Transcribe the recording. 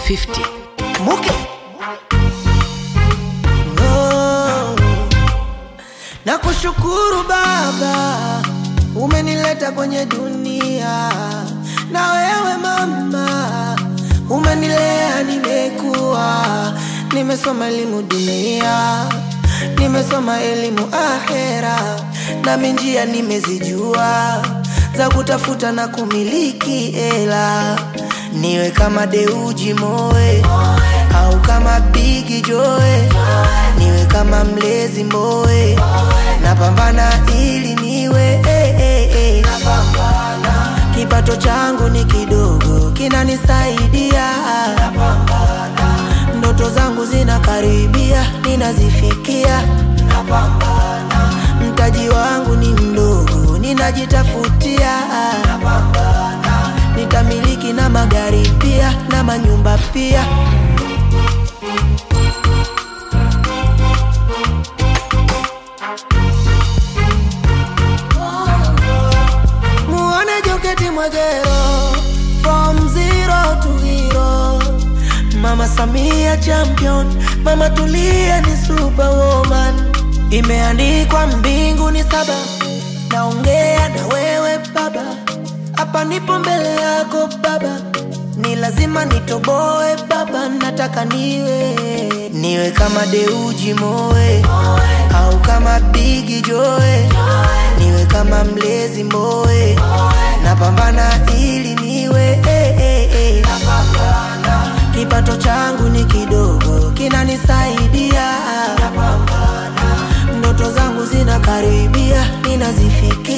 50 Muke. Oh. Na kushukuru Baba, umenileta kwenye dunia, na wewe mama, umenilea, nimekuwa, nimesoma elimu dunia, nimesoma elimu ahera, nami njia nimezijua za kutafuta na kumiliki hela, niwe kama Deuji Moe au kama Bigi Joe, niwe kama mlezi Mboe, napambana ili niwe eh, eh, eh. Kipato changu ni kidogo, kinanisaidia ndoto zangu zinakaribia, ninazifikia mtaji wangu ni mdogo, ninajitafutia nitamiliki na magari pia na manyumba pia. Muone Joketi Mwegero from zero to hero. Mama Samia champion, Mama Tulia ni superwoman. Imeandikwa mbingu ni saba, naongea na wewe baba, hapa nipo mbele yako baba, ni lazima nitoboe baba, nataka niwe niwe kama Deuji Moe au kama Bigi Joe, niwe kama mlezi Mboe, napambana ili niwe eh, eh, eh. Kipato changu ni kidogo, kinanisaidia ndoto zangu zinakaribia, ninazifikia